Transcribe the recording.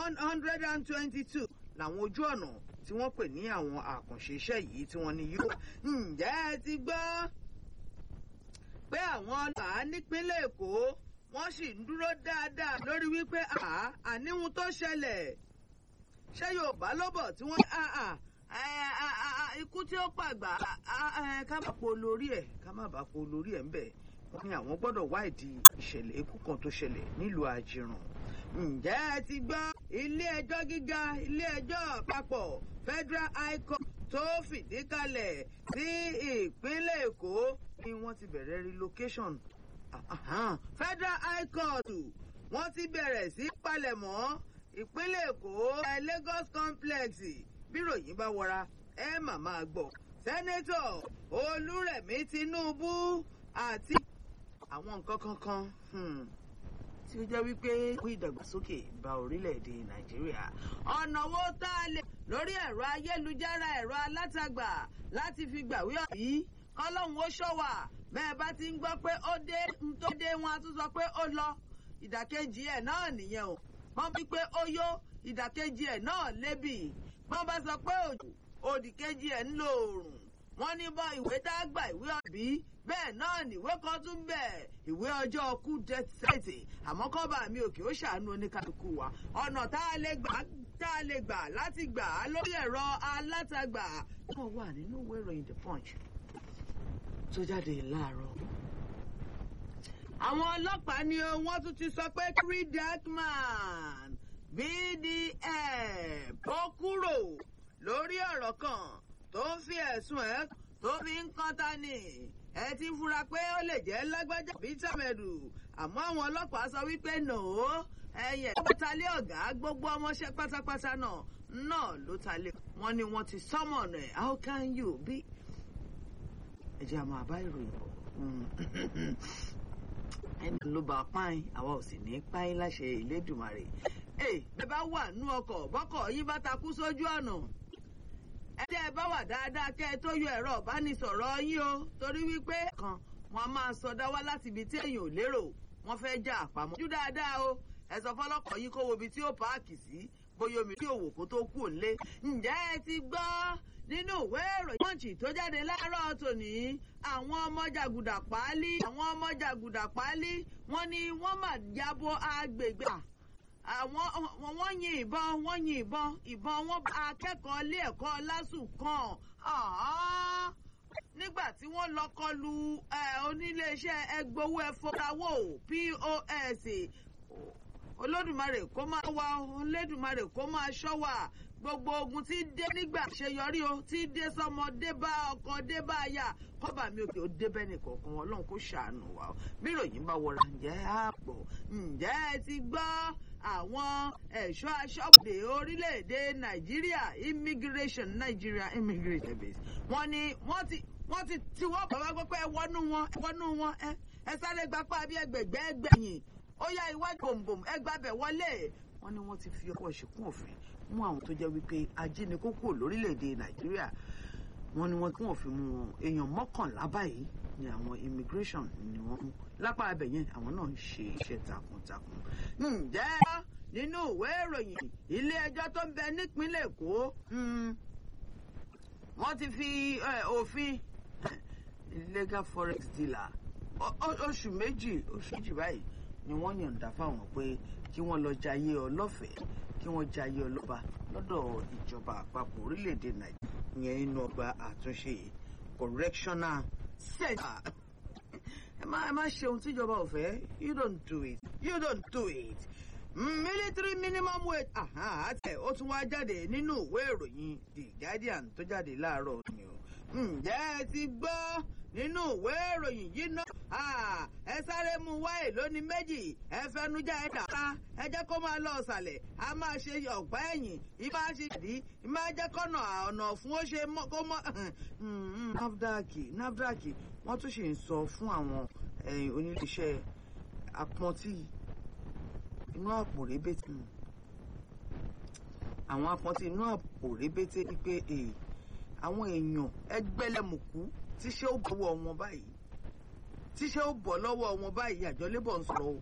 one hundred and twenty-two làwọn ojú ọ̀nà tí wọ́n pè ní àwọn àkànṣe iṣẹ́ yìí tí wọ́n ní yóò. ǹjẹ́ ẹ ti gbọ́ pé àwọn ọlọ́pàá nípínlẹ̀ èkó wọ́n sì ń dúró dáadáa lórí wípé àníhun tó ṣẹlẹ̀ ṣé yorùbá ló bọ̀ tí wọ́n ikú tí ó pàgbà ká má po lórí ẹ̀ ká má bàa po lórí ẹ̀ ń bẹ̀ wọ́n ní àwọn gbọ́dọ̀ wá ìdí ìṣẹ̀lẹ̀ ikú kan tó ṣẹlẹ̀ nílùú àjìràn ǹjẹ́ ẹ ti gbọ́ ilé ẹjọ́ gíga ilé ẹjọ́ àpapọ̀ federal high court tó fìdí kalẹ̀ sí ìpínlẹ̀ èkó ni wọ́n ti bẹ̀rẹ̀ relocation federal high court wọ́n ti bẹ̀rẹ̀ sí palẹ̀mọ́ ìpínlẹ̀ èkó lagos complex bíròyìn bá wọra ẹ mà máa gbọ́ sẹ́nẹ́tọ̀ olúrẹ̀mí tinubu àti àwọn nǹkan kankan tí ó jẹ́ wípé kó ìdàgbàsókè bá orílẹ̀-èdè nàìjíríà ọ̀nà wo tá a lè lórí ẹ̀rọ ayélujára ẹ̀rọ alátagbà láti fi gbàwé ọ̀bí kọ́lọ́hún ó ṣọ́wà bẹ́ẹ̀ bá ti ń gbọ́ pé ó dé ń tó dé wọn a tún sọ pé ó lọ ìdàkejì ẹ̀ náà nìyẹn o wọ́n bí pé ó yó ìdàkejì ẹ̀ náà lébì wọ́n bá sọ pé òjò òdìkejì ẹ̀ ń lo òòrùn wọ́n ní bọ́ ìwé tá a gbà ìwé ọ̀bí bẹ́ẹ̀ náà nìwé kan tún bẹ̀ ìwé ọjọ́ ọkú death certificate àmọ́ kọ́ba mi òkè ó ṣàánú oníkàlùkù wa ọ̀nà tá a lè gbà tá a lè gbà láti gbà á lórí ẹ̀rọ alátagbà wọ́n wà nínú ìwé ìròyìn the punch tó jáde láàárọ̀. àwọn ọlọ́pàá ni wọ́n tún ti sọ pé three dark man bdf ó kúrò lórí ọ̀rọ̀ kan tó ń fi ẹ̀sùn ẹ̀ tó fi ń kán ta ni ẹ ti fura pé ó lè jẹ́ lágbájá bíi tàmẹ̀dù àmọ́ àwọn ọlọ́pàá sọ wípé nòó ẹ̀yẹ̀ tó talé ọ̀gá gbogbo ọmọọṣẹ́ pátápátá náà náà ló talé wọn ni wọ́n ti sọ́mọ̀nà ẹ̀ how can you be ẹ jẹ́ àmọ́ àbá ìròyìn bọ̀ ẹni ló bá páyín àwa ò sì ní páyín láṣẹ ìlédùmarè ẹ ẹ bá wà nú ọkọ̀ bọ́kọ̀ yín bá takú sójú ọ̀nà ẹ jẹ́ ẹ bá wà dáadáa kẹ́ ẹ tó yọ ẹ̀rọ ìbánisọ̀rọ̀ yín o torí wípé kan wọn a máa sọdá wá láti ibi tí èèyàn ò lérò wọn fẹ́ já àpamọ́ ojú dáadáa o ẹ sọ fọlọ́kọ̀ yín kó wo ibi tí ó páàkì sí bóyá omi tí òwò kó tó kú òǹlé ǹjẹ́ ẹ ti gbọ́ nínú ìwé ìròyìn pọ́ǹchì tó jáde láàárọ̀ tòní àwọn ọmọ jàgùdà páálí àwọn ọmọ jàgùdà páálí wọ́n ní wọ́n mà jábọ́ agbègbè àwọn wọ́n yin ìbọn wọ́n yin ìbọn ìbọn wọn akẹ́kọ̀ọ́ ilé ẹ̀kọ́ lásù kan nígbà tí wọ́n lọ kọlu oníléeṣẹ́ ẹgbowó ẹfọrawó pos olódùmarè kó máa wá olódùmarè kó máa ṣọ́ wa gbogbo ogun tí dé nígbà àṣeyọrí o tí dé sọmọ dé bá ọkọ dé bá aya kọba mi òkè ó débẹ nìkọ̀ọ̀kan Ọlọ́run kó ṣàánú wa o bí ìròyìn bá wọra ǹjẹ́ àpò ǹjẹ́ ẹ ti gbọ́ àwọn ẹ̀ṣọ́ aṣọ́bodè orílẹ̀-èdè Nàìjíríà immigration Nigeria immigration base wọ́n ní wọ́n ti wọ́n ti tiwọ́ bàbá gbọ́ pé ẹ wọnú wọn ẹ wọnú wọn ẹ ẹ sáré gbapá bí ẹgbẹ̀gbẹ́ ẹgbẹ̀yìn ó yá iwájú bòǹbòǹ ẹ gbàbẹ̀ wọlé wọ́n ní wọ́n ti fi ọkọ̀ ṣìkún òfin mú àwọn tó jẹ́ wípé ajínigbó kúrò lórílẹ̀‐èdè nàìjíríà wọ́n ní wọ́n kí wọ́n fi mú wọn èèyàn mọ́kànlá báyìí ni àwọn immigration ni wọ́n mú lápá abẹ yẹn àwọn náà ń ṣe iṣẹ́ takuntakun. ǹjẹ́ nínú ìwé ìròyìn ilé ẹjọ́ tó ń bẹ nípínlẹ̀ èkó wọ́n ti fi òfin illegal forex dealer oṣù méjì oṣù méjì báyìí ni wọ́n yọ̀ǹda fáwọn pé kí wọ́n lọ jayé ọlọ́fẹ̀ẹ́ kí wọ́n jayé ọlọ́ba lọ́dọ̀ ìjọba àpapọ̀ orílẹ̀-èdè nàìjíríà yẹn nínú ọgbà àtúnṣe correctional center. ẹ má ẹ má ṣe ohun tíjọba ò fẹ́ you don't do it you don't do it. military minimum wage àtẹ ó tún wá jáde nínú ìwé ìròyìn the guardian tó jáde láàárọ̀ ni o. ǹjẹ́ ẹ ti gbọ́ nínú ìwé ìròyìn yìí náà ẹ sáré mu wáyé lónìí méjì ẹ fẹnujá ẹ dàka ẹ jẹ́ kó máa lọ ọ̀sàlẹ̀ a máa ṣe ọ̀pá ẹ̀yìn ìbá ṣe ìdí ìbá jẹ́ kọ́nà ọ̀nà fún ó ṣe kó mọ́. nafdac nafdac wọ́n tún ṣe ń sọ fún àwọn oníléeṣẹ́ apọ́ntì inú àpò rébétí àwọn apọ́ntì inú àpò rébétí wípé àwọn èèyàn ẹgbẹ́lẹ́mùkú tíṣẹ́ ó bọ̀ lọ́wọ́ wọn báyìí tíṣẹ́ ó bọ̀ lọ́wọ́ wọn báyìí àjọ labour ń sọ̀rọ̀ o